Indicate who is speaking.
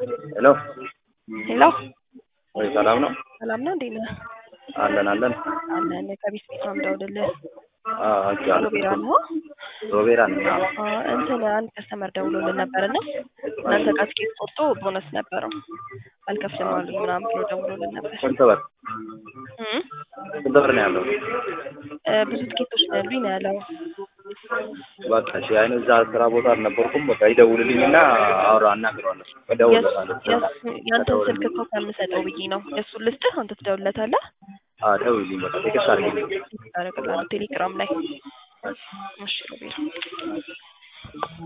Speaker 1: ሄሎ
Speaker 2: ሄሎ
Speaker 1: ወይ ሰላም ነው?
Speaker 2: ሰላም ነው እንዴት ነህ?
Speaker 1: አለን አለን።
Speaker 2: አለን ከቢስ ቤት ነው የምደውልልህ።
Speaker 1: አዎ አውቄዋለሁ።
Speaker 2: ሮቤራ ነው።
Speaker 1: ሮቤራ ነኝ። አዎ
Speaker 2: አ፣ እንትን አንድ ከስተመር ደውሎልን ነበርና እናንተ ጋር ትኬት ቆርጦ ቦነስ ነበረው አልከፍልም አሉኝ ምናምን ብሎ ደውሎልን ነበር።
Speaker 1: ስንት ብር
Speaker 2: እም፣
Speaker 1: ስንት ብር ነው ያለው?
Speaker 2: እ፣ ብዙ ትኬቶች ነው ያሉኝ ነው ያለው።
Speaker 1: በቃ እሺ። አይኑ እዛ ስራ ቦታ አልነበርኩም። በቃ ይደውልልኝና አውራ አናግረዋለሁ።
Speaker 2: የሱ-
Speaker 1: እደውልለታለሁ።
Speaker 2: የሱ- ያንተን ስልክ እኮ ከምሰጠው ብዬ ነው። የእሱን ልስጥህ፣ አንተ ትደውልለታለህ።
Speaker 1: አዎ ደውልልኝ። በቃ ቴክስት አድርጊልኝ።
Speaker 2: አደርግልሃለሁ ቴሌግራም ላይ። እሺ ሮቤራ